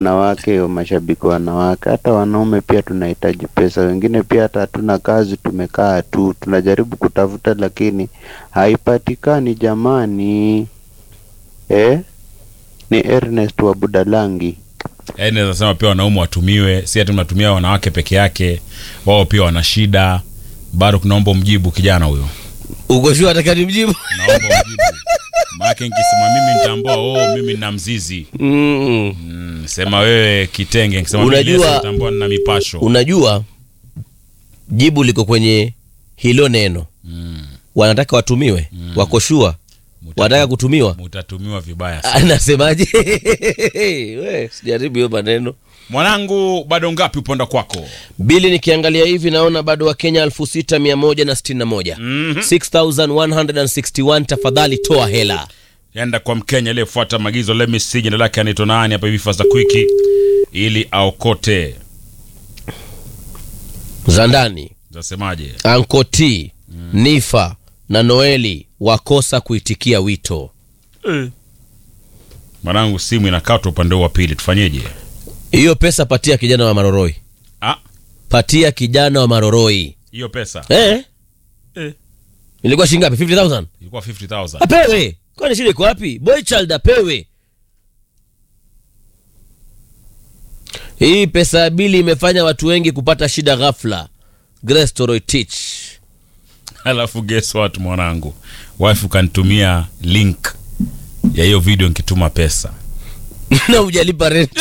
wanawake, mashabiki wanawake, hata wanaume pia tunahitaji pesa. Wengine pia hata hatuna kazi, tumekaa tu, tunajaribu kutafuta lakini haipatikani jamani. Eh, ni Ernest wa Budalangi. Yaani naweza sema pia wanaume watumiwe, si ati mnatumia wanawake peke yake, wao pia wana shida. Bado kunaomba mjibu kijana huyo, uko shua ataka nimjibu naomba mjibu maake nikisema mimi nitambua, oh, mimi nina mzizi mm. mm, sema wewe kitenge, nikisema mimi Unajua- leso, nitambua nina mipasho unajua jibu liko kwenye hilo neno mm. wanataka watumiwe mm. wakoshua wanataka kutumiwa Mutatumiwa vibaya sana. anasemaje we sijaribu hiyo maneno Mwanangu, bado ngapi uponda kwako? bili nikiangalia hivi naona bado wa kenya 6161 Mhm. 6161 tafadhali toa hela Enda kwa Mkenya aliyefuata maagizo. Let me see jina lake anaitwa nani hapa hivi fasta quick, ili aokote. za ndani Zasemaje? ankoti nifa na noeli wakosa kuitikia wito Mwanangu, simu inakatwa upande huu wa pili, tufanyeje? hiyo pesa patia kijana wa maroroi Ah, patia kijana wa maroroi hiyo pesa eh? Eh. ilikuwa shilingi ngapi 50000 ilikuwa 50000 apewe kwani shida iko wapi boy child apewe hii pesa ya bili imefanya watu wengi kupata shida ghafla Grace Toroitich alafu guess what mwanangu, wife ukanitumia link ya hiyo video nikituma pesa na hujalipa rent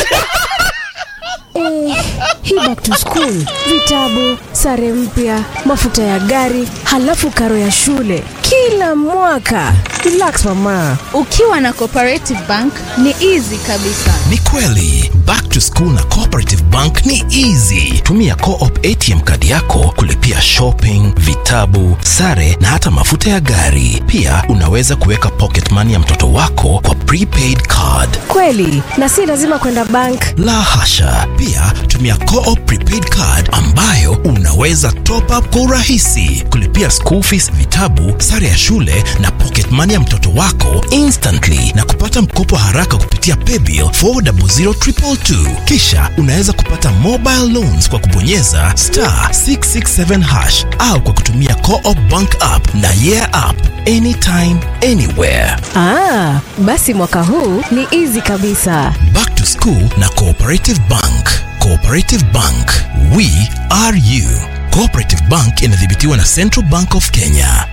hii back to school, vitabu, sare mpya, mafuta ya gari, halafu karo ya shule kila mwaka. Relax mama, Ukiwa na Cooperative Bank ni easy kabisa. Ni kweli back to school na Cooperative Bank ni easy. Tumia Co-op ATM kadi yako kulipia shopping, vitabu, sare na hata mafuta ya gari. Pia unaweza kuweka pocket money ya mtoto wako kwa prepaid card. kweli na si lazima kwenda bank. La hasha! Pia tumia Co-op prepaid card ambayo unaweza top up kwa urahisi, kulipia school fees, vitabu, sare ya shule na pocket money ya mtoto wako instantly na kupata mkopo haraka kupitia paybill 400222. Kisha unaweza kupata mobile loans kwa kubonyeza star 667 hash au kwa kutumia Co-op bank app na yeah app anytime anywhere. Ah, basi mwaka huu ni easy kabisa. Back to School na Cooperative Bank. Cooperative Bank, we are you. Cooperative Bank inadhibitiwa na Central Bank of Kenya.